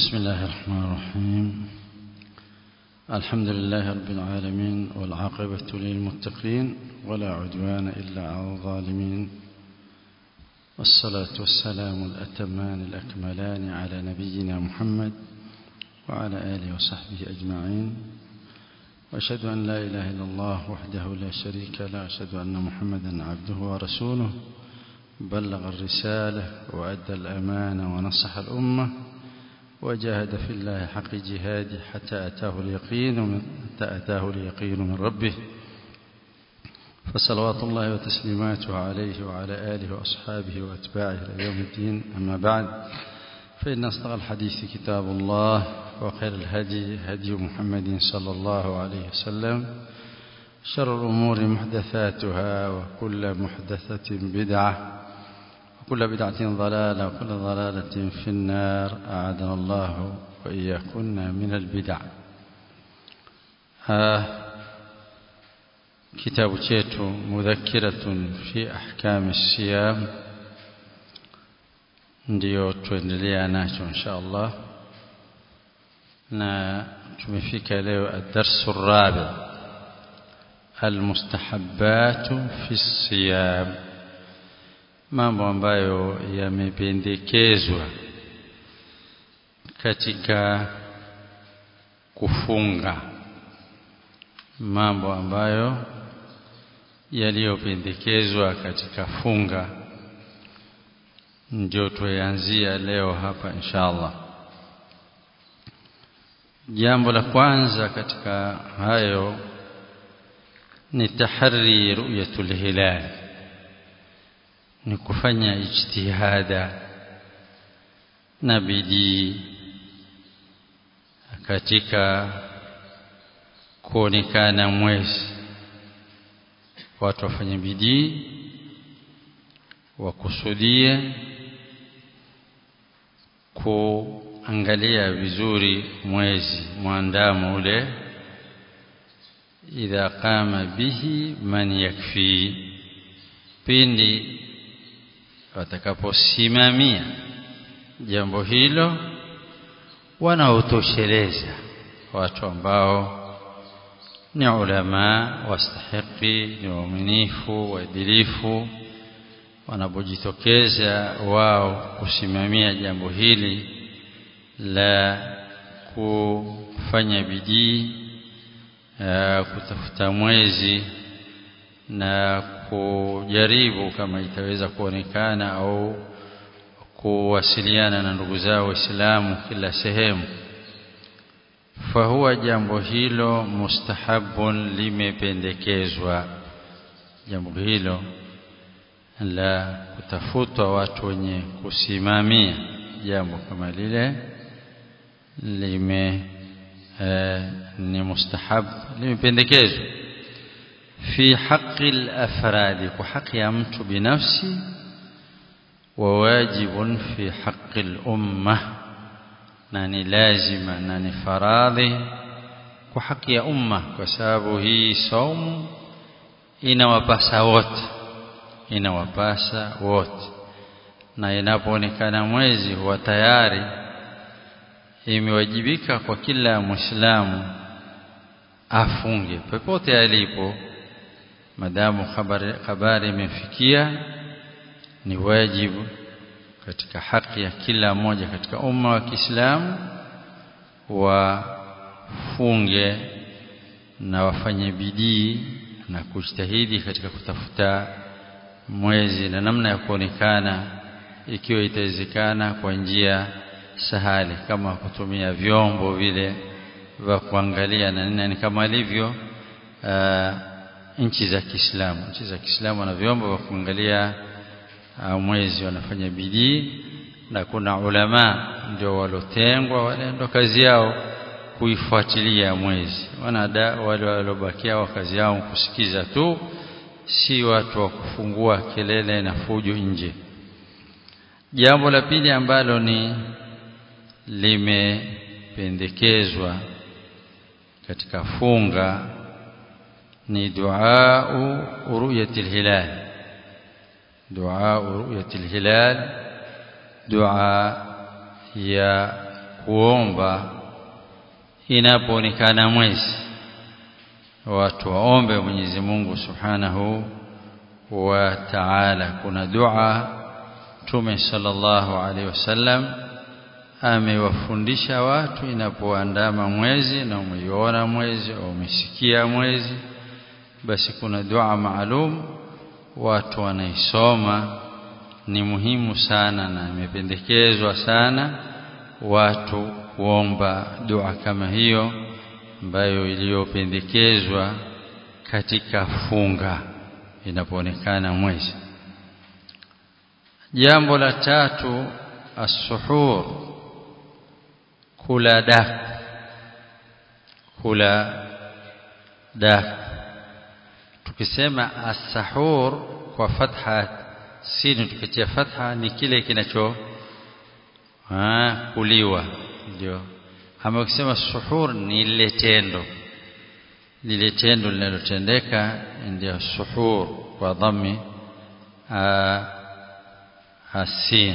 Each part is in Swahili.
بسم الله الرحمن الرحيم الحمد لله رب العالمين والعاقبة للمتقين ولا عدوان إلا على الظالمين والصلاة والسلام الأتمان الأكملان على نبينا محمد وعلى آله وصحبه أجمعين وأشهد أن لا إله إلا الله وحده لا شريك له أشهد أن محمدا عبده ورسوله بلغ الرسالة وأدى الأمانة ونصح الأمة وجاهد في الله حق جهاده حتى أتاه اليقين من حتى أتاه اليقين من ربه فصلوات الله وتسليماته عليه وعلى آله وأصحابه وأتباعه إلى يوم الدين أما بعد فإن أصدق الحديث كتاب الله وخير الهدي هدي محمد صلى الله عليه وسلم شر الأمور محدثاتها وكل محدثة بدعة وكل بدعة ضلالة وكل ضلالة في النار أعاذنا الله وإياكن من البدع آه كتاب chetu مذكرة في أحكام الصيام ndio tuendelea nacho insha Allah na tumefika leo ad-darsu rabi almustahabbatu fi siyam mambo ambayo yamependekezwa katika kufunga mambo ambayo yaliyopendekezwa katika funga ndio tuanzia leo hapa inshallah jambo la kwanza katika hayo ni tahari ru'yatul hilal ni kufanya ijtihada na bidii katika kuonekana mwezi watu wafanye bidii wakusudie kuangalia vizuri mwezi mwandamo ule idha qama bihi man yakfi pindi watakaposimamia jambo hilo wanaotosheleza watu ambao ni ulama wastahiki ni waaminifu waadilifu wanapojitokeza wao kusimamia jambo hili la kufanya bidii kutafuta mwezi na kujaribu kama itaweza kuonekana au kuwasiliana na ndugu zao waislamu kila sehemu fahuwa jambo hilo mustahabun limependekezwa jambo hilo la kutafutwa watu wenye kusimamia jambo kama lile lime eh, ni mustahab limependekezwa fi haqi al-afradi kwa haki ya mtu binafsi wa wajibun fi haqi al-umma na ni lazima na ni faradhi kwa haki ya umma kwa sababu hii saumu inawapasa wote inawapasa wote na inapoonekana mwezi huwa tayari imewajibika kwa kila muislamu afunge popote alipo madamu habari habari imefikia ni wajibu katika haki ya kila mmoja katika umma wa Kiislamu wafunge na wafanye bidii na kujitahidi katika kutafuta mwezi na namna ya kuonekana ikiwa itawezekana kwa njia sahali kama kutumia vyombo vile vya kuangalia na nini kama alivyo uh, nchi za Kiislamu nchi za Kiislamu wana vyombo vya kuangalia uh, mwezi wanafanya bidii na kuna ulama ndio walotengwa wale ndio kazi yao kuifuatilia mwezi wanada wale waliobakia wa kazi yao kusikiza tu si watu wa kufungua kelele na fujo nje jambo la pili ambalo ni limependekezwa katika funga ni dua ru'yatil hilal dua ru'yatil hilal dua ya kuomba inapoonekana mwezi watu waombe Mwenyezi Mungu Subhanahu wa Ta'ala kuna dua Mtume sallallahu alaihi wasallam amewafundisha watu inapoandama mwezi na umeiona mwezi au umesikia mwezi basi kuna dua maalum watu wanaisoma ni muhimu sana na imependekezwa sana watu kuomba dua kama hiyo ambayo iliyopendekezwa katika funga inapoonekana mwezi jambo la tatu as-suhur kula daku kula daku tukisema as-sahur kwa fatha sini tukitia fatha ni kile kinacho kuliwa ndio ama ukisema suhur ni lile tendo lile tendo linalotendeka ndio suhur kwa dhammi asin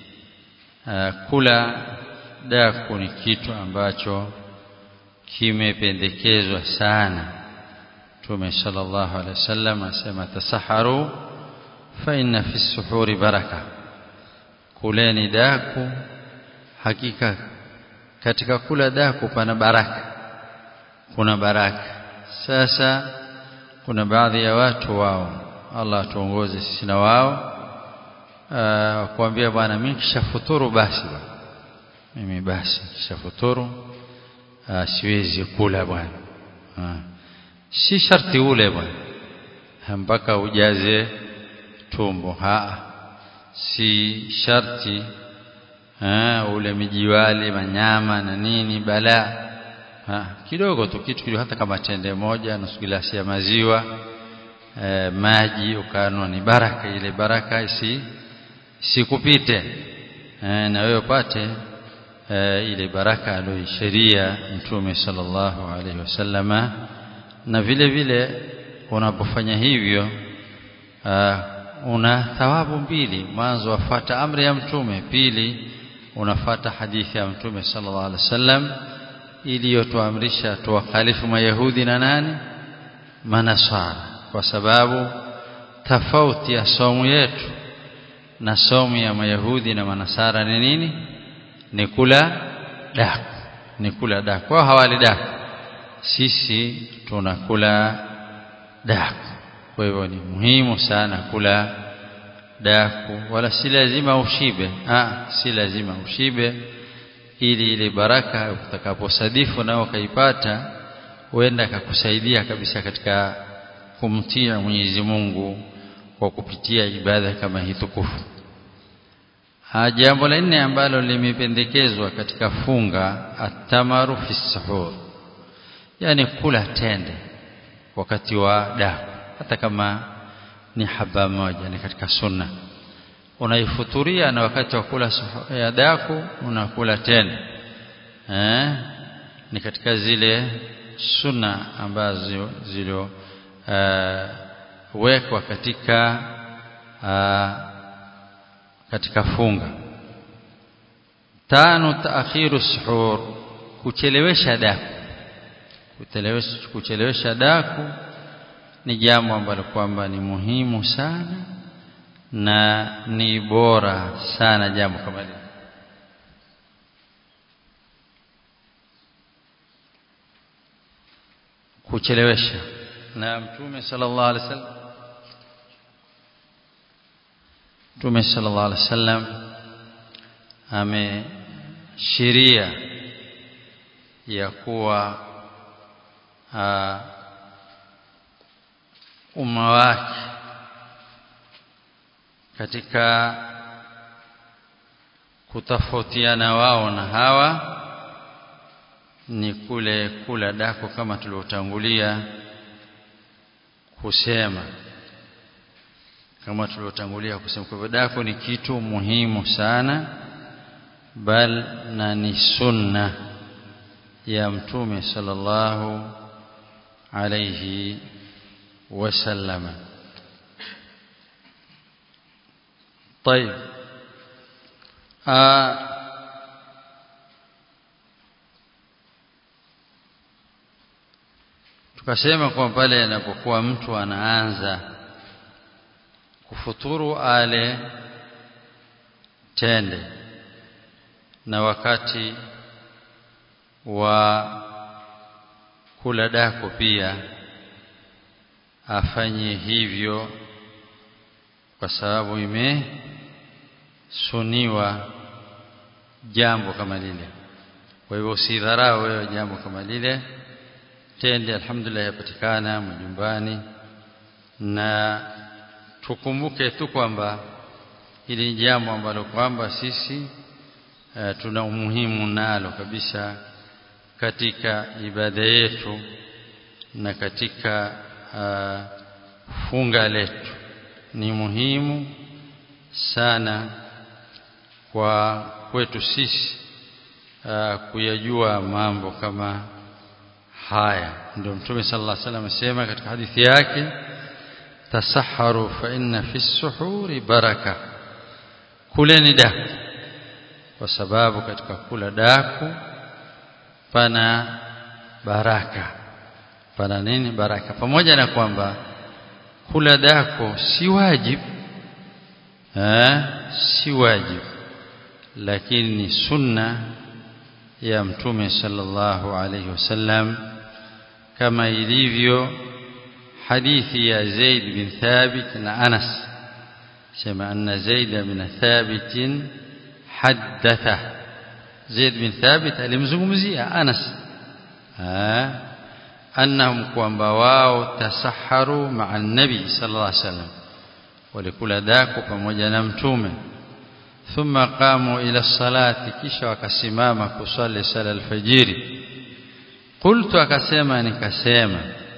kula daku ni kitu ambacho kimependekezwa sana Mtume sallallahu alaihi wasallam asema tasaharu fa inna fi suhuri baraka kuleni daku hakika katika kula daku pana baraka kuna baraka sasa kuna baadhi ya watu wao Allah tuongoze sisi na wao kuambia bwana mimi kishafuturu basi mimi basi kishafuturu siwezi kula bwana si sharti ule bwana mpaka ujaze tumbo ha si sharti ha, ule mijiwali manyama na nini bala ha, kidogo tu kitu kidogo hata kama tende moja nusu glasi ya maziwa e, maji ukanwa ni baraka ile baraka isi sikupite e, na wewe upate e, ile baraka aliyoisheria mtume sallallahu alaihi wasallama na vile vile unapofanya hivyo uh, una thawabu mbili mwanzo wafata amri ya mtume pili unafata hadithi ya mtume sallallahu alaihi wasallam iliyotuamrisha tuwakhalifu mayahudi na nani manasara kwa sababu tofauti ya somu yetu na somu ya mayahudi na manasara ni nini ni kula daku ni kula daku wao hawali daku sisi tunakula daku kwa hivyo ni muhimu sana kula daku wala si lazima ushibe ah si lazima ushibe ili ile baraka utakaposadifu nao kaipata huenda akakusaidia kabisa katika kumtia Mwenyezi Mungu kwa kupitia ibada kama hii tukufu jambo la nne ambalo limependekezwa katika funga atamaru fi sahur yani kula tende wakati wa daku hata kama ni haba moja ni katika sunna unaifuturia na wakati wa kula ya daku unakula tende eh ni katika zile sunna ambazo zilio uh, wekwa katika uh, katika funga tano taakhiru suhur kuchelewesha daku kuchelewesha kuchelewesha daku ni jambo ambalo kwamba ni muhimu sana na ni bora sana jambo kama hili kuchelewesha na mtume sallallahu alaihi wasallam mtume sallallahu alaihi wasallam ameshiria ya kuwa umma wake katika kutofautiana wao na hawa ni kule kula dako kama tuliotangulia kusema kama tuliotangulia kusema kwa dako ni kitu muhimu sana bal na ni sunna ya mtume sallallahu alayhi wasallama طيب آه tukasema kwa pale anapokuwa mtu anaanza kufuturu ale tende na wakati wa kula dako pia afanye hivyo kwa sababu imesuniwa jambo kama lile kwa hivyo usidharau wewe jambo kama lile tende alhamdulillah yapatikana majumbani na tukumbuke tu kwamba hili ni jambo ambalo kwamba sisi uh, tuna umuhimu nalo kabisa katika ibada yetu na katika uh, funga letu ni muhimu sana kwa kwetu sisi uh, kuyajua mambo kama haya ndio mtume sallallahu alaihi wasallam asema katika hadithi yake tasaharu fa inna fi suhuri baraka kuleni daku kwa sababu katika kula daku pana baraka pana nini baraka pamoja na kwamba kula dako si wajibu eh si wajibu lakini ni sunna ya mtume sallallahu alayhi wasallam kama ilivyo hadithi ya Zaid bin Thabit na Anas sema anna Zaid bin Thabit haddatha Zaid bin Thabit alimzungumzia Anas annahum kwamba wao tasaharu ma'a nabi sallallahu alayhi wasallam walikula dako pamoja na mtume thumma qamu ila salati kisha wakasimama kusali sala alfajiri qultu akasema nikasema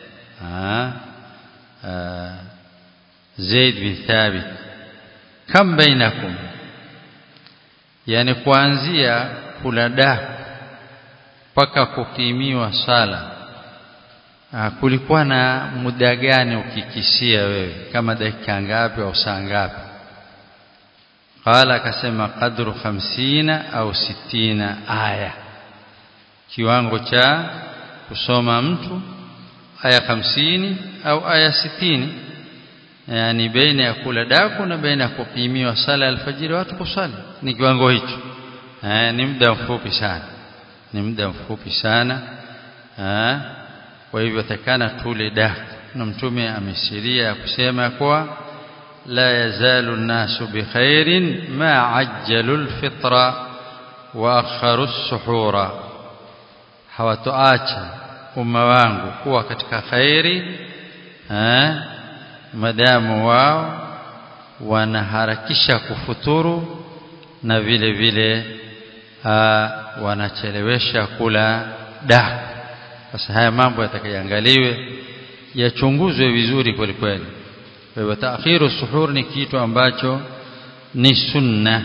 Zaid bin Thabit kam bainakum yani kuanzia kula daku mpaka kukimiwa sala kulikuwa na muda gani ukikisia wewe kama dakika ngapi au saa ngapi qala akasema qadru 50 au 60 aya kiwango cha kusoma mtu aya 50 au aya 60 yani baina ya kula daku na baina ya kupimiwa sala alfajiri watu kusali ni kiwango hicho eh ni muda mfupi sana ni muda mfupi sana eh kwa hivyo takana tule daku na mtume ameshiria kusema kwa لا يزال الناس بخير ما عجلوا الفطر واخروا السحور hawatoacha umma wangu kuwa katika khairi eh madamu wao wanaharakisha kufuturu na vile vile wanachelewesha kula daku sasa haya mambo yatakayoangaliwe yachunguzwe vizuri kweli kweli kwa hivyo taakhiru suhur ni kitu ambacho ni sunna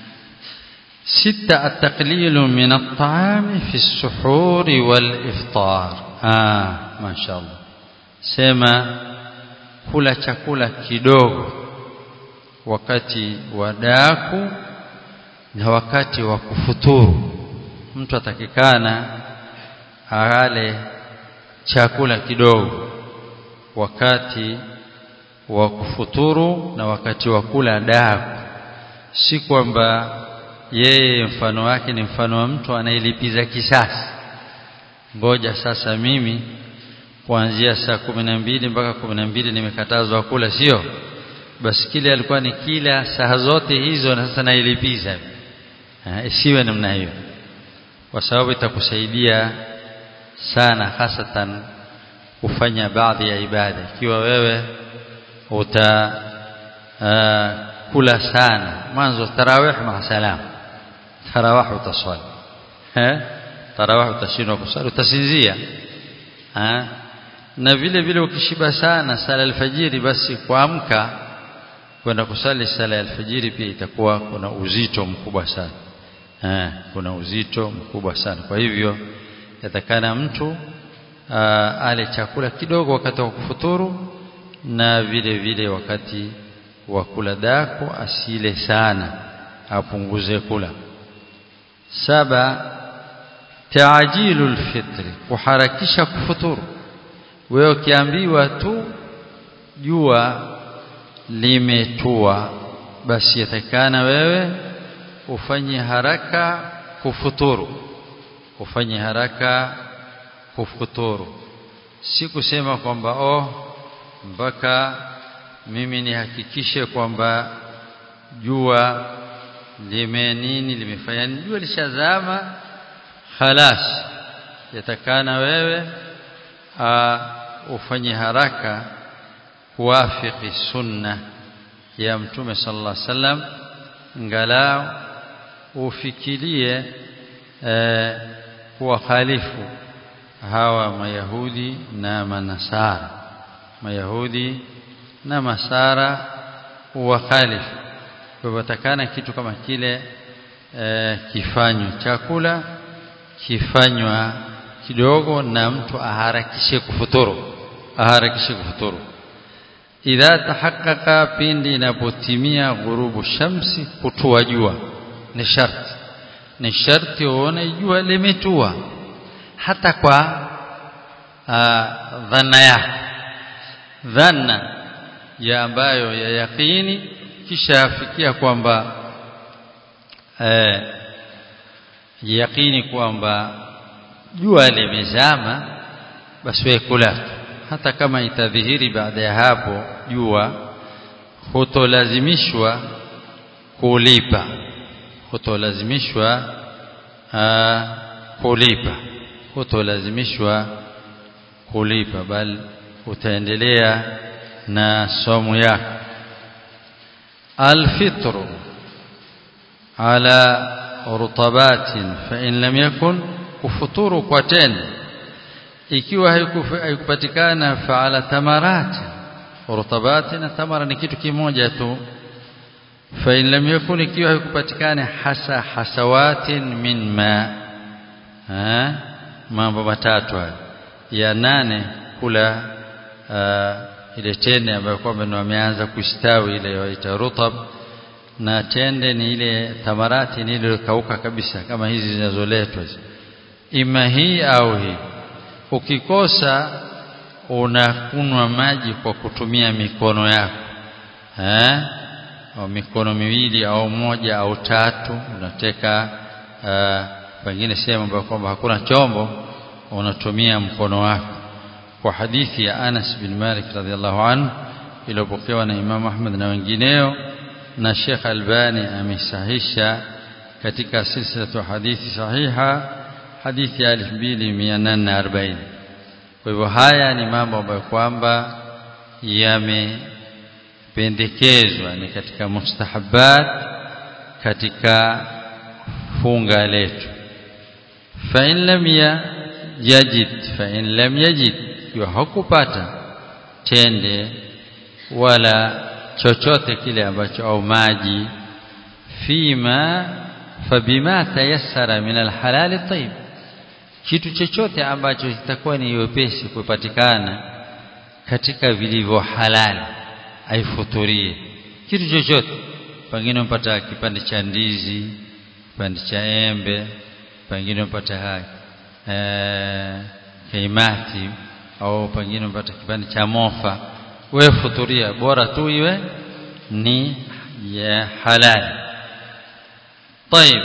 sita at-taqlilu min at-ta'ami fi as-suhur wal-iftar ah mashaallah sema kula chakula kidogo wakati wa daku na wakati wa kufuturu mtu atakikana ale chakula kidogo wakati wa kufuturu na wakati wa kula daku si kwamba yeye mfano wake ni mfano wa mtu anayelipiza kisasi ngoja sasa mimi kuanzia saa kumi na mbili mpaka kumi na mbili nimekatazwa kula sio basi kile alikuwa ni kila saa zote hizo na sasa nailipiza isiwe namna hiyo kwa sababu itakusaidia sana hasatan kufanya baadhi ya ibada ikiwa wewe uta uh, kula sana mwanzo tarawih ma salam tarawih utaswali eh tarawih utashindwa kusali utasinzia eh na vile vile ukishiba sana sala alfajiri basi kuamka kwenda kusali sala ya alfajiri pia itakuwa kuna uzito mkubwa sana eh kuna uzito mkubwa sana kwa hivyo yatakana mtu uh, ale chakula kidogo wakati wa kufuturu na vile vile wakati wa kula dako asile sana apunguze kula saba taajilu alfitri kuharakisha kufuturu wewe ukiambiwa tu jua limetua basi yatakana wewe ufanye haraka kufuturu ufanye haraka kufuturu si kusema kwamba oh mpaka mimi nihakikishe kwamba jua lime nini limefanya nini jua lishazama khalas yatakana wewe uh, ufanye haraka kuwafiki sunna ya mtume sallallahu alaihi wasallam ngalau ufikirie eh, kuwakhalifu hawa mayahudi na manasara mayahudi na masara uwakhalifu kwa hivyo takana kitu kama kile eh, kifanywe chakula kifanywa kidogo na mtu aharakishe kufuturu aharakishe kufuturu idha tahaqqaqa pindi inapotimia ghurubu shamsi kutua jua ni sharti ni sharti uone jua limetua hata kwa dhanna yako dhanna ya ambayo ya yaqini kisha afikia kwamba eh, yaqini kwamba jua limezama basi wewe kula hata kama itadhihiri baada ya hapo jua hutolazimishwa kulipa hutolazimishwa kulipa hutolazimishwa kulipa bali utaendelea na somo yako alfitru ala rutabatin fa in lam yakun kufuturu kwa tendo ikiwa haikupatikana faala tamarati rutabati na tamara ni kitu kimoja tu fa in lam yakun ikiwa haikupatikana hasa hasawatin min ma ha mambo matatu haya ya nane kula uh, ile tende ambayo kwamba wameanza kustawi ile waita rutab na tende ni ile tamarati ni ile kauka kabisa kama hizi zinazoletwa ima hii au hii ukikosa unakunwa maji kwa kutumia mikono yako eh au mikono miwili au moja au tatu unateka uh, pengine sehemu ambayo kwamba hakuna chombo unatumia mkono wako kwa hadithi ya Anas bin Malik radhiallahu anhu iliyopokewa na Imam Ahmad na wengineo na Sheikh Albani amesahisha katika silsilatu hadithi sahiha hadithi ya 2840 kwa hivyo haya ni mambo ambayo kwamba yamependekezwa ni katika mustahabat katika funga letu fa in lam yajid fa in lam yajid ikiwa hakupata tende wala chochote kile ambacho au maji fima fabima tayassara min alhalal tayyib kitu chochote ambacho kitakuwa ni wepesi kupatikana katika vilivyo halali aifuturie kitu chochote pengine mpata kipande cha ndizi kipande cha embe pengine mpata hai eh kaimati au pengine mpata kipande cha mofa wewe futuria bora tu iwe ni ya halali طيب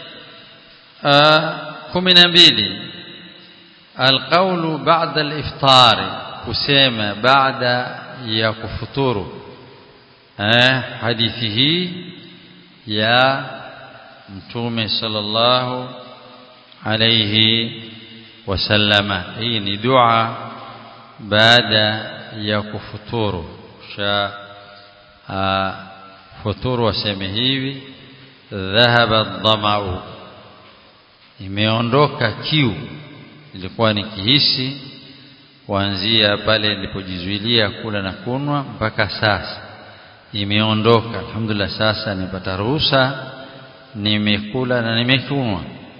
kumi na mbili alqaulu ba'da aliftari kusema baada ya kufuturu eh hadithi hii ya mtume sallallahu alayhi wasallama hii ni dua baada ya kufuturu sha futuru waseme hivi dhahaba dhamau imeondoka kiu ilikuwa ni kihisi kuanzia pale nilipojizuilia kula na kunwa mpaka sasa imeondoka alhamdulillah sasa nipata ruhusa nimekula na nimekunwa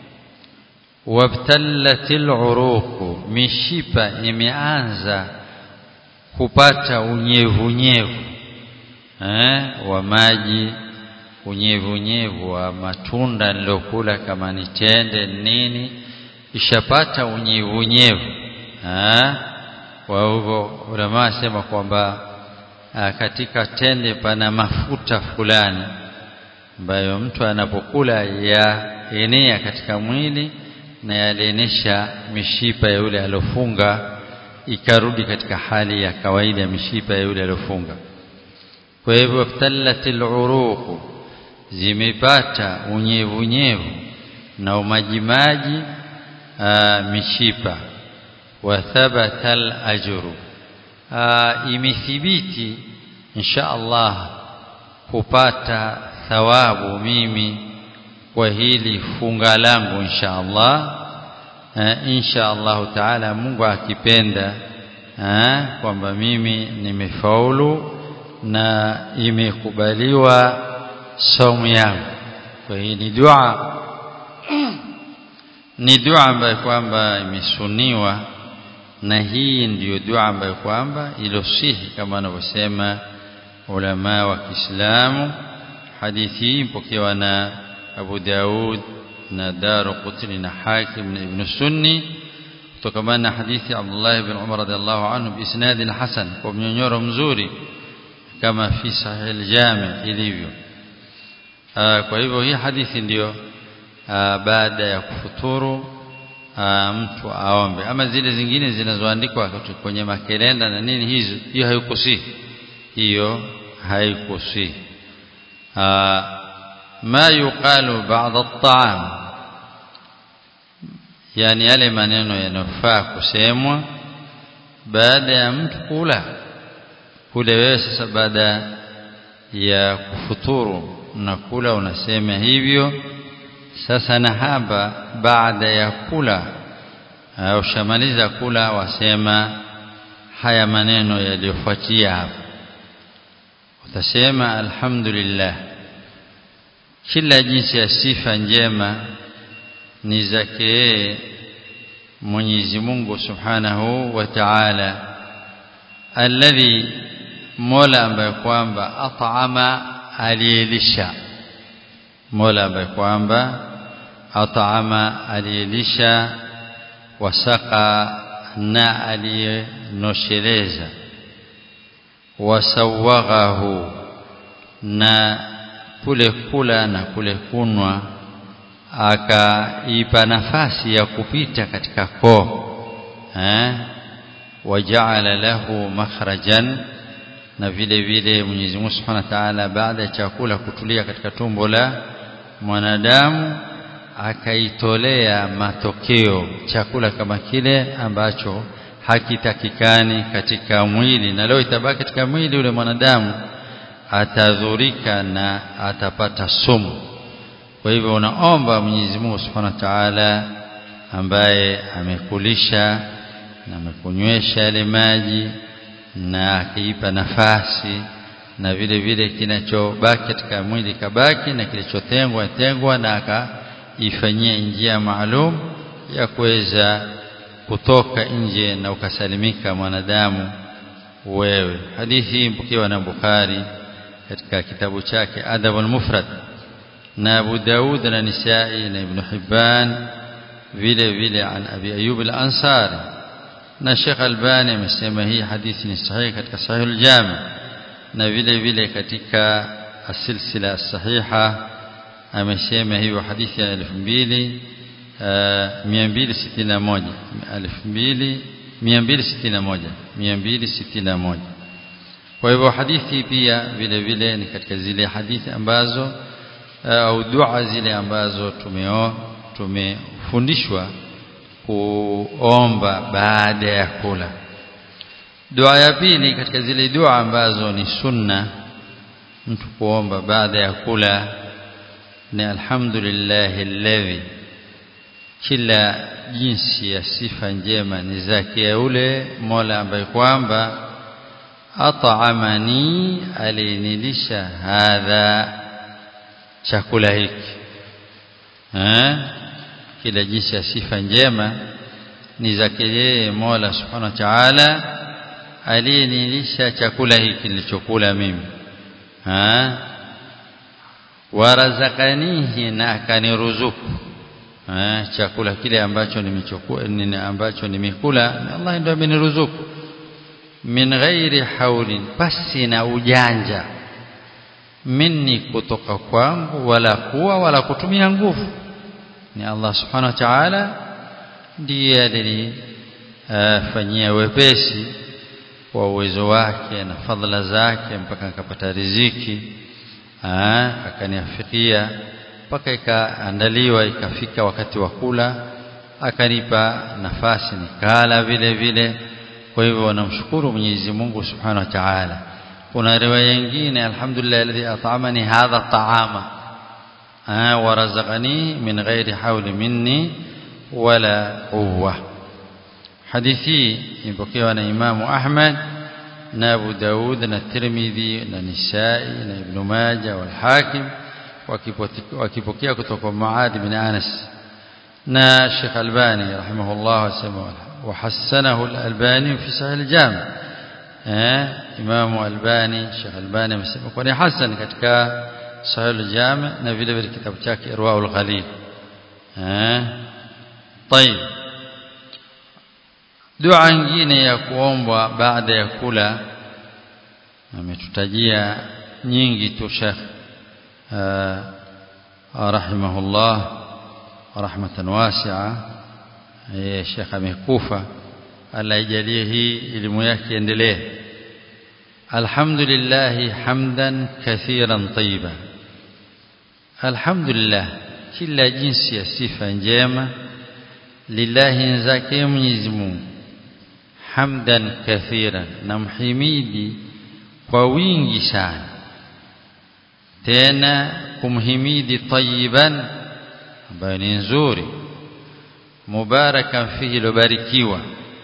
wabtallatil uruqu mishipa imeanza kupata unyevunyevu eh wa maji unyevunyevu wa matunda nilokula kama ni tende nini ishapata unyevunyevu kwa hivyo ulama wasema kwamba katika tende pana mafuta fulani ambayo mtu anapokula yaenea katika mwili na yalienesha mishipa ya yule aliofunga ikarudi katika hali ya kawaida ya mishipa ya yule aliofunga kwa hivyo talatil uruq zimepata unyevunyevu na umajimaji mishipa wa thabata al-ajru imethibiti insha Allah kupata thawabu mimi kwa hili funga langu insha Allah insha Allah taala Mungu akipenda kwamba mimi nimefaulu na imekubaliwa somu yangu kwa hii ni dua ni dua ambayo kwamba imesuniwa na hii ndiyo dua ambayo kwamba ilosihi kama wanavyosema ulama wa Kiislamu hadithi hii mpokewa na Abu Daud na Daruqutni na Hakim na Ibn Sunni kutokana na hadithi Abdullah ibn Umar radhiallahu anhu biisnad hasan kwa mnyonyoro mzuri kama fi sahih al-jami ilivyo kwa hivyo hii hadithi ndiyo baada ya kufuturu mtu aombe ama zile zingine zinazoandikwa kwenye makelenda na nini hizo hiyo haikusihi hiyo haikusihi ma yuqalu ba'da at-ta'am yani yale maneno yanofaa kusemwa baada ya mtu kula kule wewe sasa baada ya kufuturu na kula unasema hivyo sasa na hapa baada ya kula ushamaliza kula wasema haya maneno yaliyofuatia hapa utasema alhamdulillah kila jinsi ya sifa njema ni zake Mwenyezi Mungu Subhanahu wa Ta'ala alladhi Mola ambaye kwamba at'ama aliyelisha Mola ambaye kwamba at'ama aliyelisha wasaka na aliyenosheleza wasawaghahu na kule kula na kule kunwa akaipa nafasi ya kupita katika koo eh wajaala lahu makhrajan na vile vile Mwenyezi Mungu Subhanahu wa Ta'ala baada ya chakula kutulia katika tumbo la mwanadamu akaitolea matokeo chakula kama kile ambacho hakitakikani katika mwili na leo itabaki katika mwili ule mwanadamu atadhurika na atapata sumu kwa hivyo unaomba Mwenyezi Mungu Subhanahu wa Ta'ala ambaye amekulisha na amekunywesha yale maji na akiipa nafasi na vile vile kinachobaki katika mwili kabaki na kilichotengwa tengwa na akaifanyia njia maalum ya kuweza kutoka nje na ukasalimika mwanadamu wewe hadithi hii mpokewa na Bukhari katika kitabu chake Adabul Mufrad na Abu Daud na Nisai na Ibn Hibban vile vile an Abi Ayyub al-Ansari na Sheikh Albani amesema hii hadithi ni sahihi katika Sahih al-Jami na vile vile katika asilsila sahiha amesema hiyo hadithi ya 2000 261 261 261 kwa hivyo hadithi pia vile vile ni katika zile hadithi ambazo au dua zile ambazo tumeo tumefundishwa kuomba baada ya kula dua ya pili katika zile dua ambazo ni sunna mtu kuomba baada ya kula ni alhamdulillah alladhi kila jinsi ya sifa njema ni zake yule Mola ambaye kwamba at'amani alinilisha hadha chakula hiki eh kila jinsi ya sifa njema ni zake yeye Mola Subhanahu wa Ta'ala aliyenilisha chakula hiki nilichokula mimi ha warazakanihi na akaniruzuku chakula kile ambacho nimechukua nini ambacho nimekula Allah ndio ameniruzuku min ghairi haulin pasi na ujanja minni kutoka kwangu wala kuwa wala kutumia nguvu ni Allah subhanahu wa ta'ala ndiye alifanyia wepesi wa uwezo wake na fadhila zake mpaka nikapata riziki akaniafikia mpaka ikaandaliwa ikafika wakati wa kula akanipa nafasi nikala vile vile kwa hivyo wanamshukuru Mwenyezi Mungu Subhanahu wa Ta'ala kuna riwaya nyingine alhamdulillah alladhi at'amani hadha ta'ama wa razaqani min ghairi hawli minni wala quwwa hadithi imepokewa na Imamu Ahmad na Abu Daud na Tirmidhi na Nisai na Ibn Majah wal Hakim wakipokea kutoka Muad bin Anas na Sheikh Albani rahimahullah wasema وحسنه الألباني في صحيح الجامع إمام الباني Sheikh Albani amesema kwa ni hasan katika Sahih al-Jami na vile vile kitabu chake Irwaul Ghalil eh طيب dua nyingine ya kuombwa baada ya kula ametutajia nyingi tu Sheikh rahimahullah rahmatan wasi'a yeye Sheikh amekufa Allah ijalie hii elimu yake endelee alhamdulillah hamdan kathiran tayyiba alhamdulillah kila jinsi ya sifa njema lillahi zake Mwenyezi Mungu hamdan kathiran namhimidi kwa wingi sana tena kumhimidi tayyiban ambayo ni nzuri mubarakan fihi lobarikiwa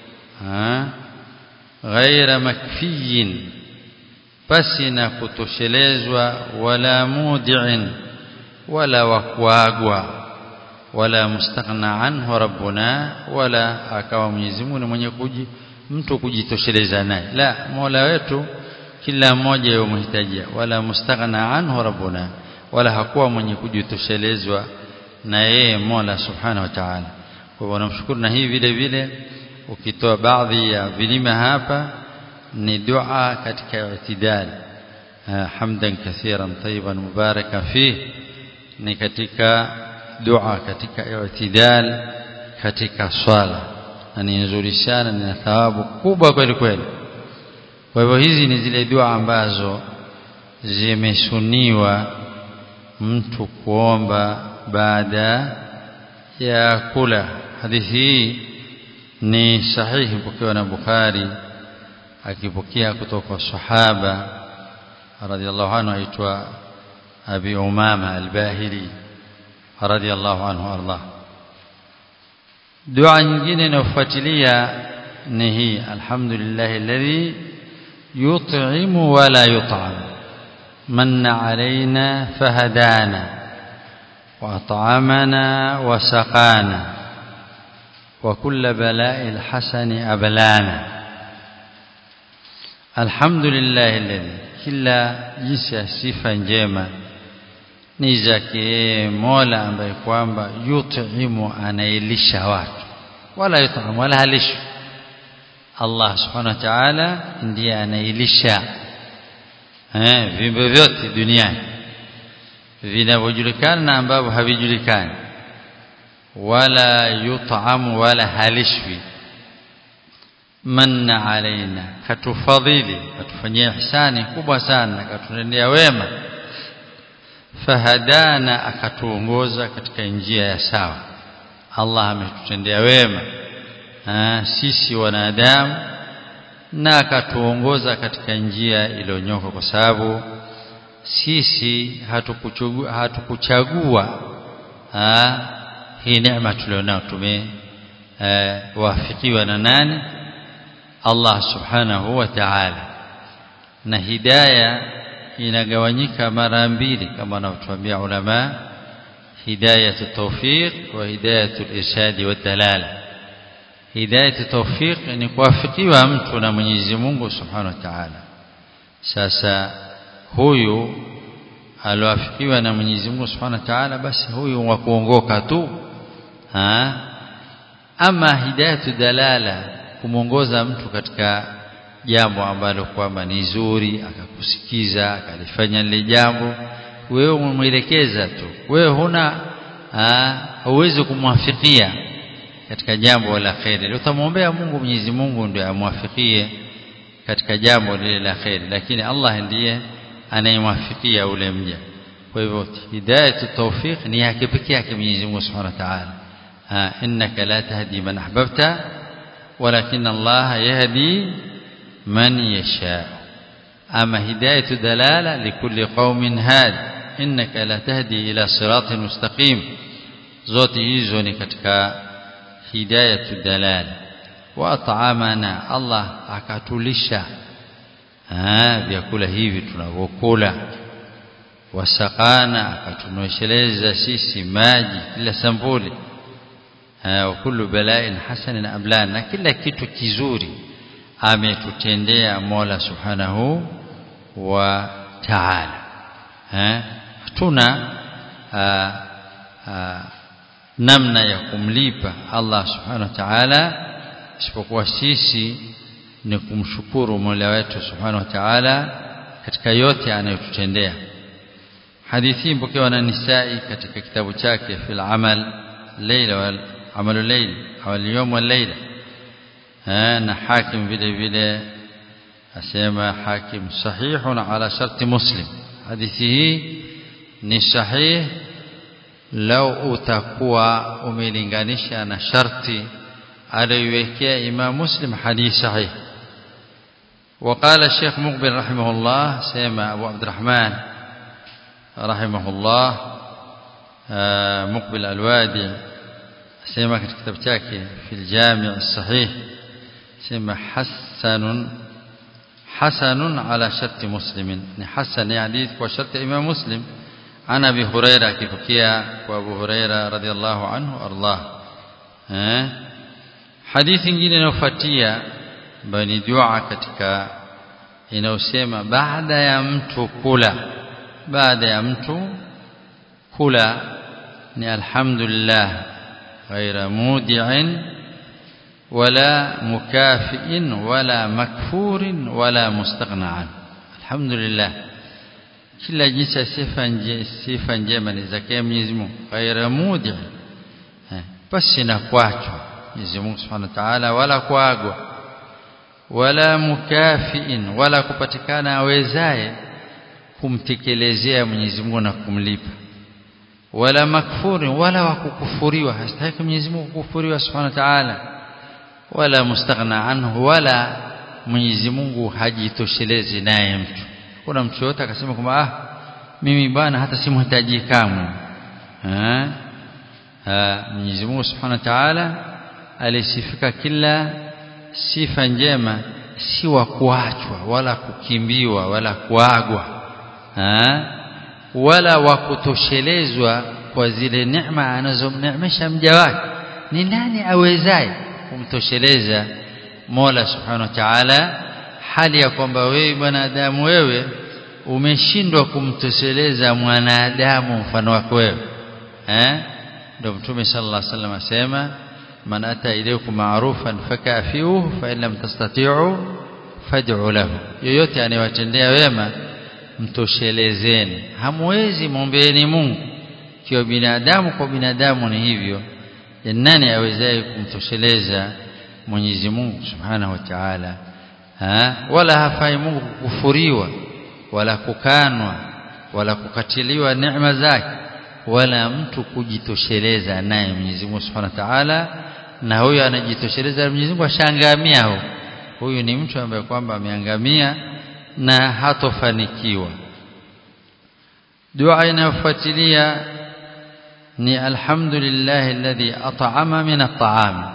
ghaira makfiyin pasi na kutoshelezwa wala mudi'in wala wakuagwa wala mustaghna anhu rabbuna wala akawa Mwenyezi Mungu mwenye kuji mtu kujitosheleza naye la Mola wetu kila mmoja yomhitajia wala mustaghna anhu rabbuna wala hakuwa mwenye kujitoshelezwa na yeye Mola subhanahu wa ta'ala kwa hivyo namshukuru na hii vile vile ukitoa baadhi ya vilima hapa ni dua katika i'tidal hamdan kathiran tayyiban mubarakan fih ni katika dua katika i'tidal katika swala na ni nzuri sana na thawabu kubwa kweli kweli kwa hivyo hizi ni zile dua ambazo zimesuniwa mtu kuomba baada ya kula hadithi hii ni sahihi pokewa na Bukhari akipokea kutoka kwa sahaba radhiallahu anhu aitwa Abi Umama al-Bahili radhiallahu anhu arda dua nyingine inayofuatilia ni hii alhamdulillah alladhi yut'imu wa la yut'am manna alaina fahadana وأطعمنا وسقانا وكل بلاء الحسن أبلانا الحمد لله الذي kila jinsi ya sifa njema ni zake Mola ambaye kwamba yutimu anailisha watu wala yutamu wala halishi Allah subhanahu wa ta'ala ndiye anailisha eh viumbe vyote duniani vinavyojulikana na ambavyo havijulikani wala yutamu wala halishwi manna alaina katufadhili katufanyia ihsani kubwa sana katutendea wema fahadana akatuongoza katika njia ya sawa Allah ametutendea wema ha, sisi wanadamu na akatuongoza katika njia iliyonyoka kwa sababu sisi hatukuchagua hatukuchagua hii neema tulionao tumewafikiwa na nani Allah subhanahu wa ta'ala na hidaya inagawanyika mara mbili kama wanavyotuambia ulama hidayatu tawfiq wa hidayatu irshadi wa dalala hidayatu tawfiq ni kuwafikiwa mtu na Mwenyezi Mungu subhanahu wa ta'ala sasa huyu alioafikiwa na Mwenyezi Mungu Subhanahu wa Ta'ala basi huyu wa kuongoka tu ha ama hidayatu dalala kumwongoza mtu katika jambo ambalo kwamba ni zuri akakusikiza akalifanya lile jambo wewe umemwelekeza tu wewe huna huwezi kumwafikia katika jambo la kheri utamwombea Mungu Mwenyezi Mungu ndio amwafikie katika jambo lile la kheri lakini Allah ndiye anayemwafikia ule mja kwa hivyo hidayatu tawfiq ni yake pekee yake Mwenyezi Mungu Subhanahu wa Ta'ala innaka la tahdi man ahbabta walakin Allah yahdi man yasha ama hidayatu dalala likulli qaumin had innaka la tahdi ila siratin mustaqim zote hizo ni katika hidayatu dalala wa at'amana Allah akatulisha vyakula hivi tunavyokula wasakana akatunywesheleza sisi maji kila sampuli wa kullu bala'in hasanin ablan na kila kitu kizuri ametutendea Mola Subhanahu wa Ta'ala hatuna namna ya kumlipa Allah Subhanahu wa Ta'ala isipokuwa sisi ni kumshukuru Mola wetu Subhanahu wa Ta'ala katika yote anayotutendea hadithi mpokewa na Nisai katika kitabu chake fil amal layla wal amalu layl au al-yawm wal layla na hakim vile vile asema hakim sahihun ala sharti muslim hadithi hii ni sahih lau utakuwa umelinganisha na sharti aliyoiwekea Imam Muslim hadithi sahih وقال الشيخ مقبل رحمه الله سيما أبو عبد الرحمن رحمه الله مقبل الوادي سيما كتاب تاكي في الجامع الصحيح سيما حسن حسن على شرط مسلم حسن يعني وشرط إمام مسلم عن أبي هريرة كيفكيا وأبو هريرة رضي الله عنه أرضاه حديث ingine inayofuatia ambayo ni dua katika inayosema baada ya mtu kula baada ya mtu kula ni alhamdulillah ghaira mudi'in wala mukafi'in wala makfurin wala mustaghna alhamdulillah kila jinsi sifa nje sifa njema ni zake Mwenyezi Mungu ghaira mudi'in basi na kuachwa Mwenyezi Mungu Subhanahu wa Ta'ala wala kuagwa wala mukafiin wala kupatikana awezaye kumtekelezea Mwenyezi Mungu na kumlipa wala makfuri wala wakukufuriwa hastahiki Mwenyezi Mungu kukufuriwa Subhanahu wa Ta'ala wala mustaghna anhu wala Mwenyezi Mungu hajitoshelezi naye mtu kuna mtu yote akasema kwamba ah mimi bwana hata simhitaji kamwe eh Mwenyezi Mungu Subhanahu wa Ta'ala alisifika kila sifa njema si wa kuachwa wala kukimbiwa wala kuagwa ha? wala wa kutoshelezwa kwa zile neema anazomneemesha mja wake ni nani awezaye kumtosheleza Mola Subhanahu wa Ta'ala hali ya kwamba wewe mwanadamu wewe umeshindwa kumtosheleza mwanadamu mfano wako wewe eh ndio mtume sallallahu alaihi wasallam asema man ata ilaykum ma'rufan fakafiuhu fa in lam tastati'u fad'u lahu yoyote anayewatendea wema mtoshelezeni hamwezi mombeeni Mungu kiwa binadamu kwa binadamu ni hivyo nani awezaye kumtosheleza Mwenyezi Mungu Subhanahu wa Ta'ala wala hafai Mungu kukufuriwa wala kukanwa wala kukatiliwa neema zake wala mtu kujitosheleza naye Mwenyezi Mungu Subhanahu wa Ta'ala na huyo anajitosheleza Mwenyezi Mungu ashangamia huyo huyu ni mtu ambaye kwamba ameangamia na hatofanikiwa dua inayofuatilia ni alhamdulillah alladhi at'ama min at'am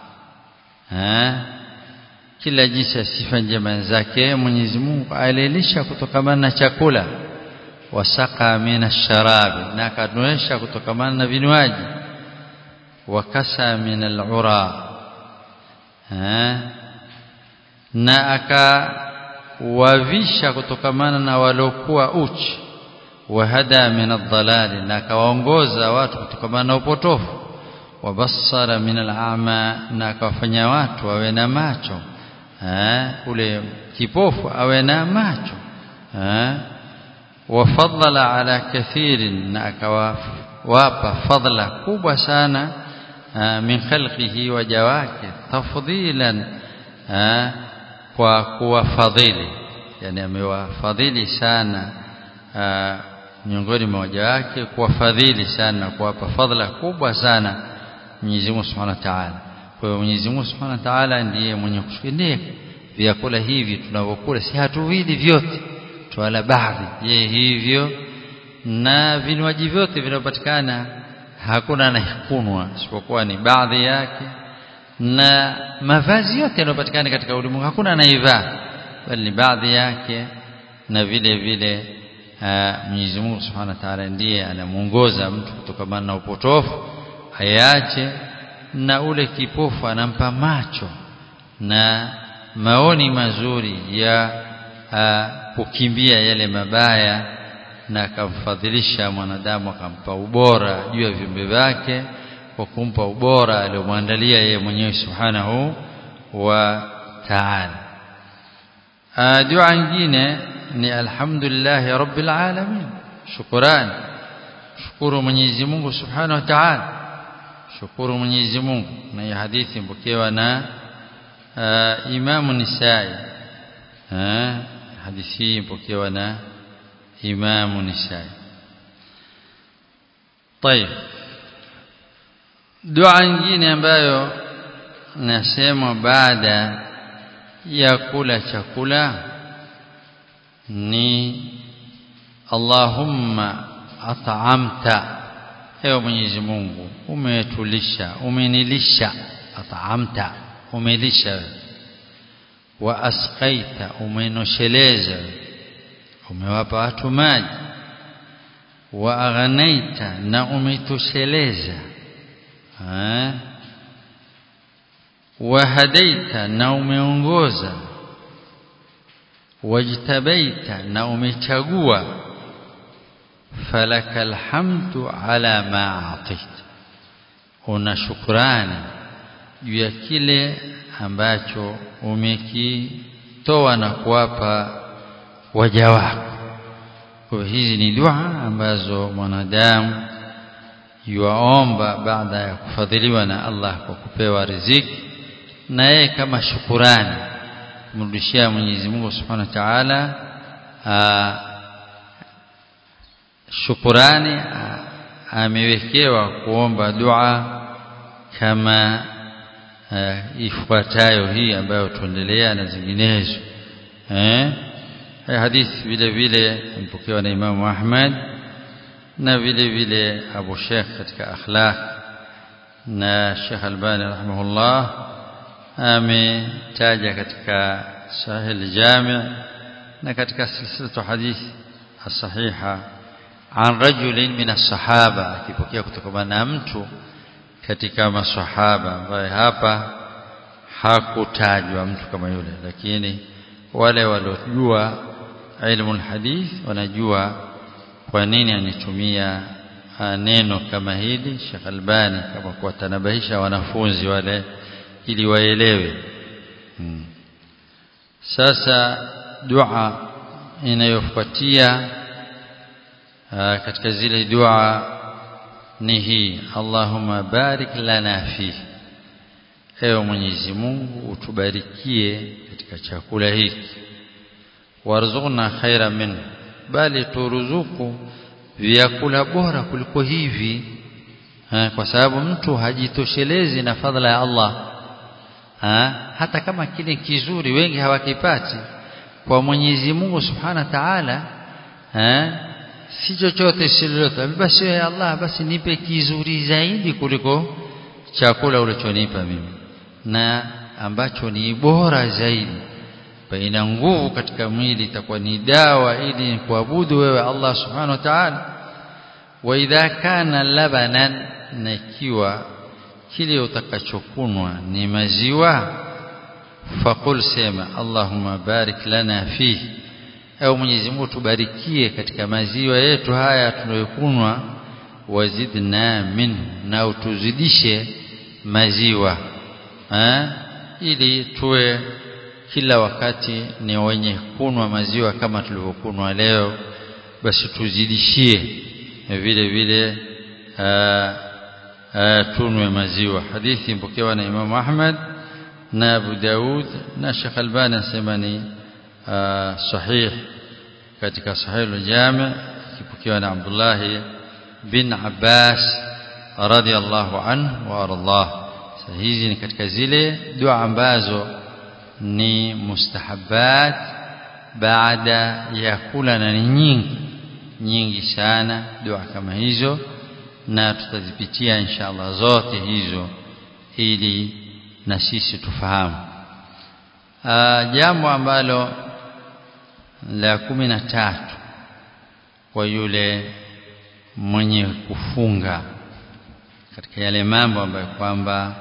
kila jinsi sifa njema zake Mwenyezi Mungu alilisha kutokana na chakula wasaka min ash-sharab na akanuesha kutokana na vinywaji wakasa min al-ura na akawavisha kutokamana na waliokuwa uchi wahada min ad-dalal na akawaongoza watu kutokamana na upotofu wabassara min al-a'ma na akawafanya watu wawe na macho ule kipofu awe na macho wafadhala ala kathirin na akawapa fadla kubwa sana min khalqihi waja wake tafdhilan kwa kuwafadhili yani amewafadhili sana miongoni mwa waja wake kuwafadhili sana kuwapa fadhila kubwa sana Mwenyezi Mungu Subhanahu wa Ta'ala. Kwa hiyo Mwenyezi Mungu Subhanahu wa Ta'ala ndiye mwenye kushikilia vyakula hivi tunavyokula, si hatuvili vyote, twala baadhi. Je, hivyo na vinywaji vyote vinavyopatikana hakuna anayekunwa isipokuwa ni baadhi yake, na mavazi yote yanayopatikana katika ulimwengu hakuna anaivaa, bali ni baadhi yake, na vile vile Mwenyezi Mungu Subhanahu wa Ta'ala ndiye anamuongoza mtu kutokamana na upotofu ayache na ule kipofu anampa macho na maoni mazuri ya kukimbia yale mabaya na akamfadhilisha mwanadamu akampa ubora juu ya viumbe vyake kwa kumpa ubora aliyomwandalia yeye mwenyewe Subhanahu wa Ta'ala. Dua nyingine ni alhamdulillah rabbil alamin shukrani shukuru Mwenyezi Mungu Subhanahu wa Ta'ala shukuru Mwenyezi Mungu na hii hadithi mpokewa na uh, Imam Nisai uh, hadithi hii mpokewa na Imam Nisai طيب dua nyingine ambayo nasema baada ya kula chakula ni Allahumma at'amta ewe Mwenyezi Mungu umetulisha umenilisha at'amta umelisha wa asqaita umenosheleza umewapa watu maji wa aghnaita na umetosheleza wa hadaita na umeongoza wajtabaita na umechagua falaka alhamdu ala ma ataita una shukrani juu ya kile ambacho umekitoa na kuwapa waja wako kwa hizi ni dua ambazo mwanadamu yuaomba baada ya kufadhiliwa na Allah kwa kupewa riziki na yeye kama shukurani kumrudishia Mwenyezi Mungu Subhanahu wa Ta'ala shukurani amewekewa kuomba dua kama ifuatayo hii ambayo tuendelea na zinginezo eh hadithi vile vile mpokewa na Imam Ahmad na vile vile Abu Sheikh katika akhlaq na Sheikh Albani rahimahullah ametaja katika Sahih Jami' na katika silsilatu hadithi as-sahiha an rajulin min as-sahaba akipokea kutoka na mtu katika maswahaba ambaye hapa hakutajwa mtu kama yule lakini wale waliojua ilmu hadith wanajua kwa nini anitumia neno kama hili Sheikh Albani kama kuwatanabahisha wanafunzi wale ili waelewe hmm. sasa dua inayofuatia katika zile dua ni hii Allahumma barik lana fi ewe Mwenyezi Mungu utubarikie katika chakula hiki warzuqna khaira min bali turuzuku vyakula bora kuliko hivi ha, kwa sababu mtu hajitoshelezi na fadhila ya Allah ha, hata kama kile kizuri wengi hawakipati kwa Mwenyezi Mungu Subhanahu wa Ta'ala si chochote si lolote basi ya Allah basi nipe kizuri zaidi kuliko chakula ulichonipa mimi na ambacho ni bora zaidi ina nguvu katika mwili itakuwa ni dawa ili kuabudu wewe Allah subhanahu wa ta'ala wa idha kana labanan na ikiwa kile utakachokunwa ni maziwa faqul sema Allahumma barik lana fihi au Mwenyezi Mungu tubarikie katika maziwa yetu haya tunayokunwa wazidna min na utuzidishe maziwa ha? ili tuwe kila wakati ni wenye kunwa maziwa kama tulivyokunwa leo basi tuzidishie vile vile tunwe maziwa hadithi mpokewa na Imam Ahmad na Abu Daud na Sheikh Albani anasema ni sahih katika sahih al-Jami' kipokewa na Abdullah bin Abbas radiyallahu anhu wa ardah hizi ni katika zile dua ambazo ni mustahabbat baada ya kula na ni nyingi nyingi sana dua kama hizo na tutazipitia inshallah zote hizo ili na sisi tufahamu jambo ambalo la kumi na tatu kwa yule mwenye kufunga katika yale mambo ambayo kwamba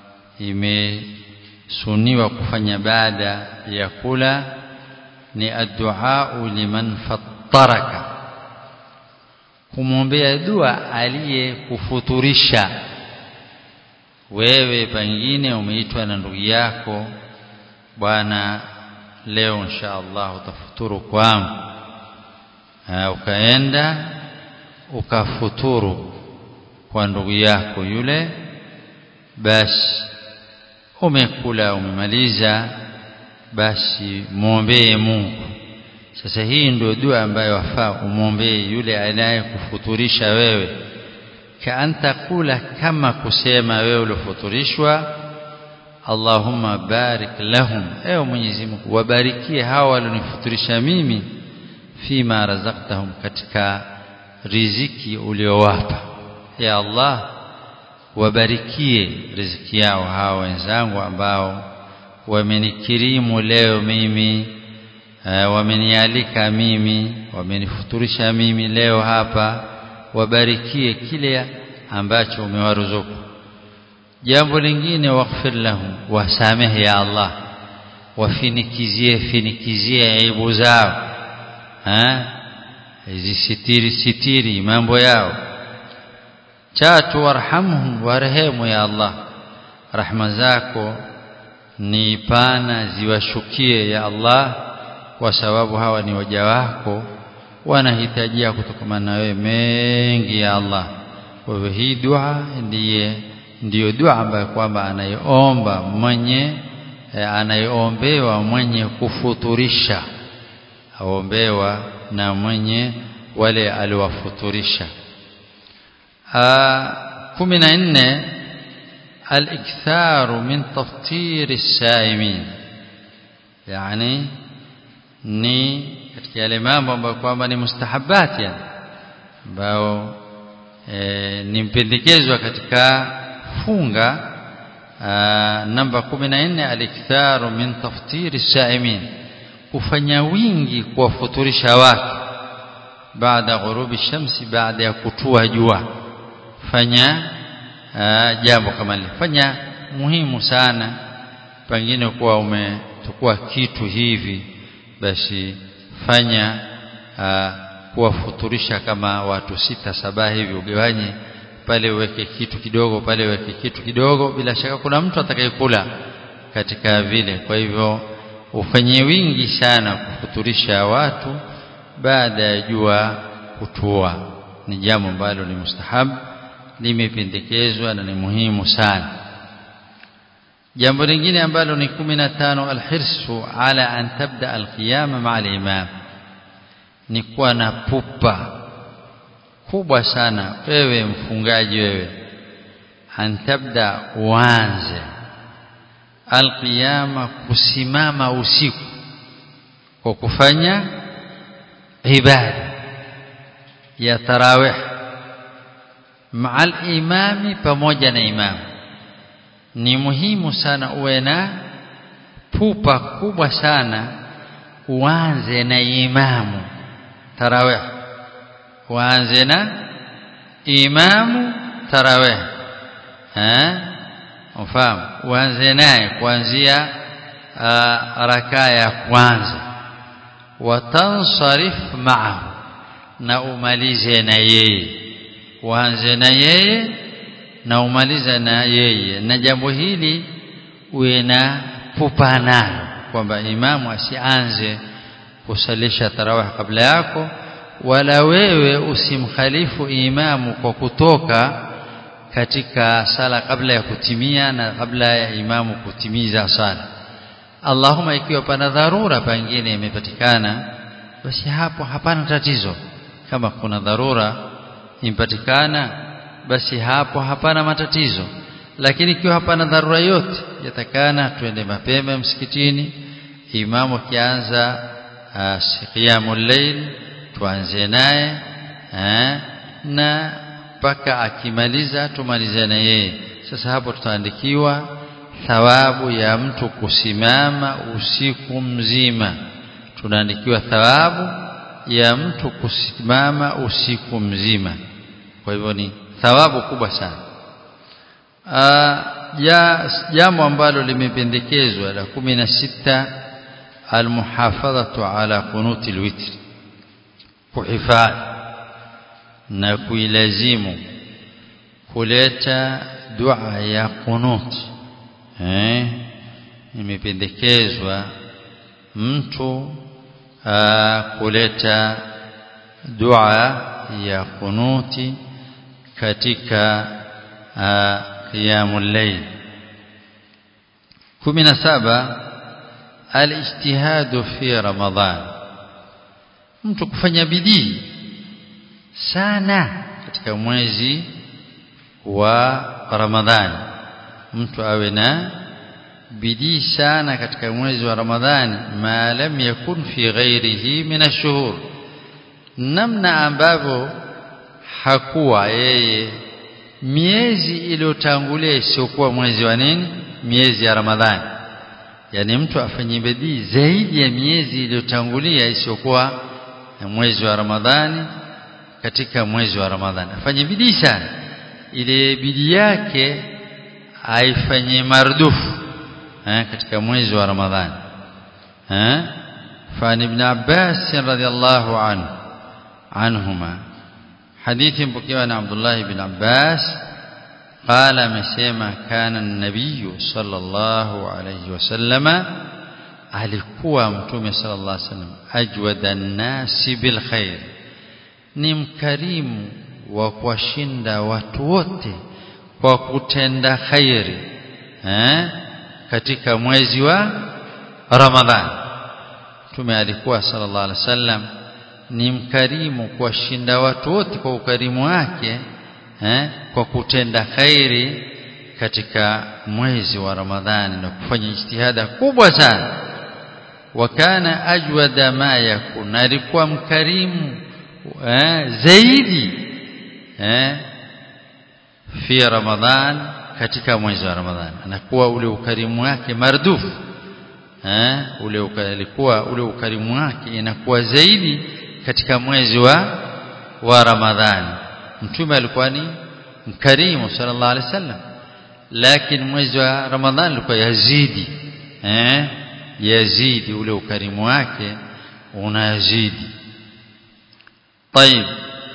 imesuniwa kufanya baada ya kula ni addu'a liman fattaraka kumwombea dua aliyekufuturisha wewe pengine umeitwa na ndugu yako bwana leo insha Allah utafuturu kwangu ukaenda ukafuturu kwa ndugu yako yule basi umekula umemaliza basi muombee Mungu sasa hii ndio dua ambayo wafaa umwombee yule anayekufuturisha wewe kaanta kula kama kusema wewe uliofuturishwa Allahumma barik lahum ewe Mwenyezi Mungu wabarikie hawa walionifuturisha mimi fima razaqtahum katika riziki uliowapa ya Allah wabarikie riziki yao hawa wenzangu ambao wamenikirimu leo mimi wamenialika mimi wamenifuturisha mimi leo hapa wabarikie kile ambacho umewaruzuku jambo lingine waghfir lahum wasamehe ya Allah wafinikizie finikizie aibu zao hizi sitiri sitiri mambo yao tatu warhamhum warehemu ya Allah rahma zako ni pana ziwashukie ya Allah kwa sababu hawa ni waja wako wanahitajia kutokamana na wewe mengi ya Allah kwa hivyo hii dua ndiye ndiyo dua ambayo kwamba anaiomba mwenye eh, anayeombewa mwenye kufuturisha aombewa na mwenye wale aliwafuturisha kumi na nne الاكثار من تفطير السائمين يعني ni katika yale mambo ambayo kwamba ni mustahabbat yani ambao e, ni mpendekezwa katika funga aa, namba 14 aliktharu min taftiri saimin kufanya wingi kuwafuturisha watu baada ghurubi shamsi baada ya kutua jua fanya aa, jambo kama lile fanya muhimu sana pengine kuwa umetukua kitu hivi basi fanya kuwafuturisha kama watu sita saba hivi ugawanye pale uweke kitu kidogo pale uweke kitu kidogo bila shaka kuna mtu atakayekula katika vile kwa hivyo ufanye wingi sana kufuturisha watu baada ya jua kutua ni jambo ambalo ni mustahab limependekezwa na ni muhimu sana jambo lingine ambalo ni 15 alhirsu ala an tabda alqiyama ma'a al-imam ni kuwa na pupa kubwa sana wewe mfungaji wewe an tabda uanze alqiyama kusimama usiku kwa kufanya ibada ya tarawih ma'a al-imami pamoja na imamu ni muhimu sana uwe na pupa kubwa sana uanze na imamu tarawih uanze na imamu tarawih eh ufahamu uanze naye kuanzia rakaa ya kwanza watansarif ma'ahu na umalize na yeye uanze na yeye na umaliza na yeye na jambo hili uwe na pupa nalo kwamba imamu asianze kusalisha tarawih kabla yako wala wewe usimkhalifu imamu kwa kutoka katika sala kabla ya kutimia na kabla ya imamu kutimiza sala Allahumma ikiwa pana dharura pengine imepatikana basi hapo hapana tatizo kama kuna dharura impatikana basi hapo hapana matatizo lakini ikiwa hapana dharura yote yatakana twende mapema msikitini imamu akianza qiyamul layl tuanze naye na mpaka akimaliza tumalize na yeye sasa hapo tutaandikiwa thawabu ya mtu kusimama usiku mzima tunaandikiwa thawabu ya mtu kusimama usiku mzima kwa hivyo ni thawabu kubwa sana ja jambo ambalo limependekezwa la kumi na sita almuhafadhatu ala qunuti alwitr kuhifadhi na kuilazimu kuleta dua ya qunut eh imependekezwa mtu kuleta dua ya kunuti katika qiyamul layl 17 alijtihadu fi ramadhan mtu kufanya bidii sana katika mwezi wa ramadhani mtu awe na bidii sana katika mwezi wa ramadhani ma lam yakun fi ghairihi min ashhur namna ambavyo hakuwa yeye miezi iliyotangulia isiyokuwa mwezi wa nini miezi ya ramadhani yani mtu afanye bidii zaidi ya miezi iliyotangulia isiyokuwa mwezi wa ramadhani katika mwezi wa ramadhani afanye bidii sana ile bidii yake aifanye mardufu eh, katika mwezi wa ramadhani eh فعن ابن عباس رضي الله عنه عنهما حديث بكي عن عبد الله بن عباس قال مسيما كان النبي صلى الله عليه وسلم alikuwa mtume sallallahu alaihi wasallam ajwada nasi bil khair ni mkarimu wa kuwashinda watu wote kwa kutenda khairi eh katika mwezi wa Ramadhani Mtume alikuwa sallallahu alaihi wasallam ni mkarimu kuwashinda watu wote kwa ukarimu wake eh, kwa kutenda khairi katika mwezi wa Ramadhani na kufanya jitihada kubwa sana wakana ajwada ma yakun alikuwa mkarimu eh, zaidi eh, fi Ramadhan katika mwezi wa Ramadhani anakuwa ule ukarimu wake mardufu eh ule alikuwa ule ukarimu wake inakuwa zaidi katika mwezi wa wa Ramadhani mtume alikuwa ni mkarimu sallallahu alaihi wasallam lakini mwezi wa Ramadhani ulikuwa yazidi eh yazidi ule ukarimu wake unazidi طيب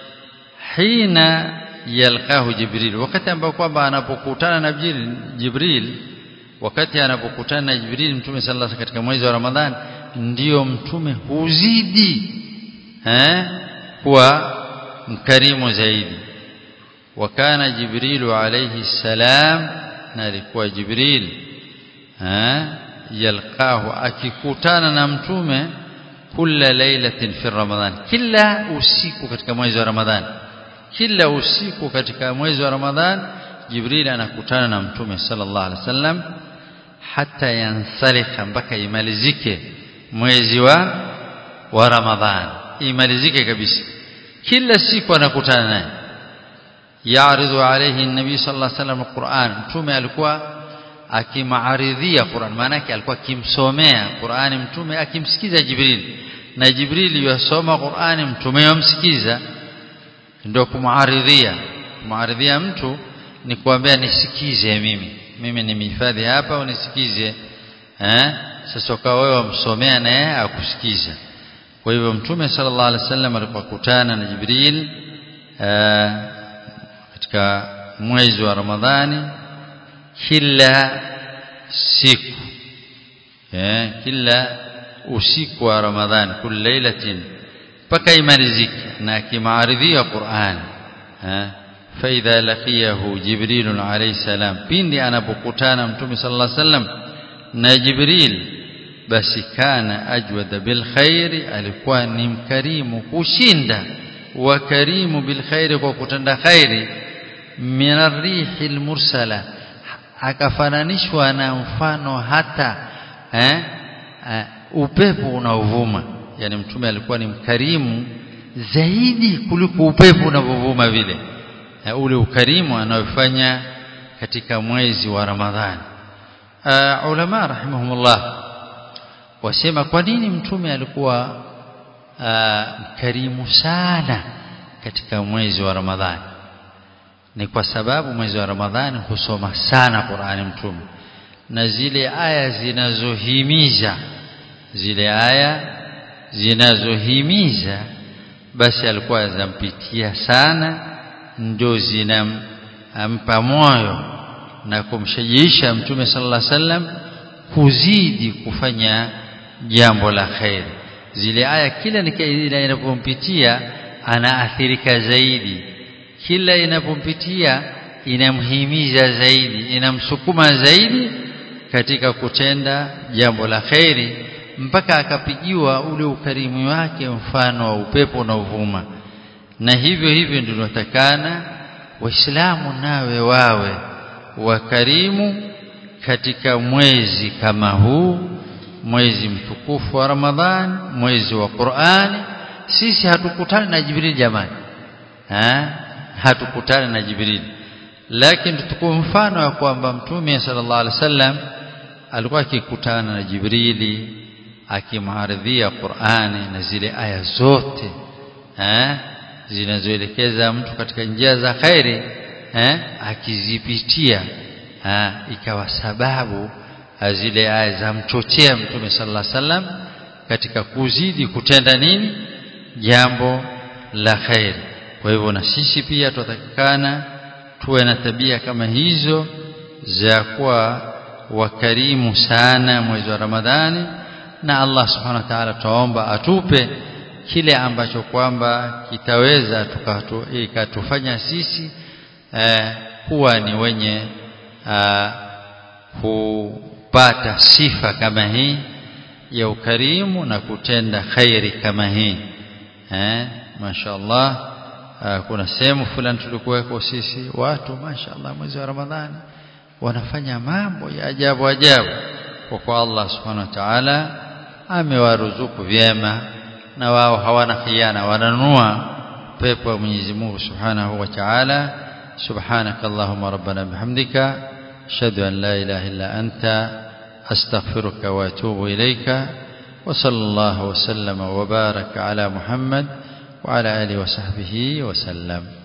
حين يلقاه جبريل wakati ambao kwamba anapokutana na Jibril wakati anapokutana na Jibril mtume sallallahu alaihi katika mwezi wa Ramadhani ndiyo mtume huzidi eh kuwa mkarimu zaidi wakana Jibrilu alayhi salam na alikuwa Jibril eh yalqahu akikutana na mtume kila lailatin fi Ramadhan kila usiku katika mwezi wa Ramadhani kila usiku katika mwezi wa Ramadhani Jibril anakutana na mtume sallallahu alaihi wasallam hata yansalikha mpaka imalizike mwezi wa wa Ramadhani imalizike kabisa kila siku anakutana naye yaaridu alayhi nabii sallallahu alaihi wasallam alquran mtume alikuwa akimaaridhia Qur'an maana yake alikuwa akimsomea Qur'ani mtume akimsikiza Jibril na Jibril yasoma Qur'ani mtume yamsikiza ndio kumaaridhia kumaaridhia mtu ni kuambia nisikize mimi mimi nimehifadhi hapa unisikize eh sasa ukawa wewe umsomea na yeye akusikiza kwa hivyo mtume sallallahu alaihi wasallam alipokutana na Jibril eh, katika mwezi wa Ramadhani kila siku eh kila usiku wa ramadhani kul lailatin mpaka imalizike na akimaaridhia Qur'an eh فإذا لقيه جبريل عليه السلام pindi anapokutana mtume sallallahu alaihi wasallam na Jibril basi kana ajwada bil khairi alikuwa ni mkarimu kushinda wa karimu bil khairi kwa kutenda khairi min arrihi al mursala akafananishwa na mfano hata eh, eh upepo unaovuma yani mtume alikuwa ni mkarimu zaidi kuliko upepo unaovuma vile ule ukarimu anaofanya katika mwezi wa Ramadhani uh, ulama rahimahumullah wasema kwa nini mtume alikuwa mkarimu uh, sana katika mwezi wa Ramadhani ni kwa sababu mwezi wa Ramadhani husoma sana Qur'ani mtume na zile aya zinazohimiza zile aya zinazohimiza basi alikuwa zampitia sana ndio zinampa moyo na kumshajiisha mtume sallallahu alaihi wasallam kuzidi kufanya jambo la khair zile aya kila inapompitia anaathirika zaidi kila inapompitia inamhimiza zaidi inamsukuma zaidi katika kutenda jambo la khairi mpaka akapigiwa ule ukarimu wake mfano wa upepo unaovuma na hivyo hivyo ndio tunatakana waislamu nawe wawe wakarimu katika mwezi kama huu mwezi mtukufu wa Ramadhani mwezi wa Qur'ani sisi hatukutani na Jibril jamani ha? hatukutani na Jibril lakini tutukue mfano wa kwamba mtume sallallahu alaihi wasallam alikuwa akikutana na Jibrili akimharidhia Qur'ani na zile aya zote eh zinazoelekeza mtu katika njia za khairi eh akizipitia eh, ikawa sababu zile aya za mchochea mtume sallallahu alaihi wasallam katika kuzidi kutenda nini jambo la khairi kwa hivyo na sisi pia tutatakikana tuwe na tabia kama hizo za kuwa wakarimu sana mwezi wa Ramadhani na Allah subhanahu wa ta'ala tuomba atupe kile ambacho kwamba kitaweza ikatufanya sisi eh, kuwa ni wenye eh, kupata sifa kama hii ya ukarimu na kutenda khairi kama hii eh, mashaallah eh, kuna sehemu fulani tulikuweko sisi watu mashaallah mwezi wa Ramadhani wanafanya mambo ya ajabu ajabu kwa kwa Allah subhanahu wa ta'ala amewaruzuku vyema na wao hawana khiana wananunua pepo ya Mwenyezi Mungu Subhanahu wa Ta'ala subhanaka allahumma rabbana bihamdika ashhadu an la ilaha illa anta astaghfiruka wa atubu ilayka wa sallallahu wa sallama wa baraka ala Muhammad wa ala alihi wa sahbihi wa sallam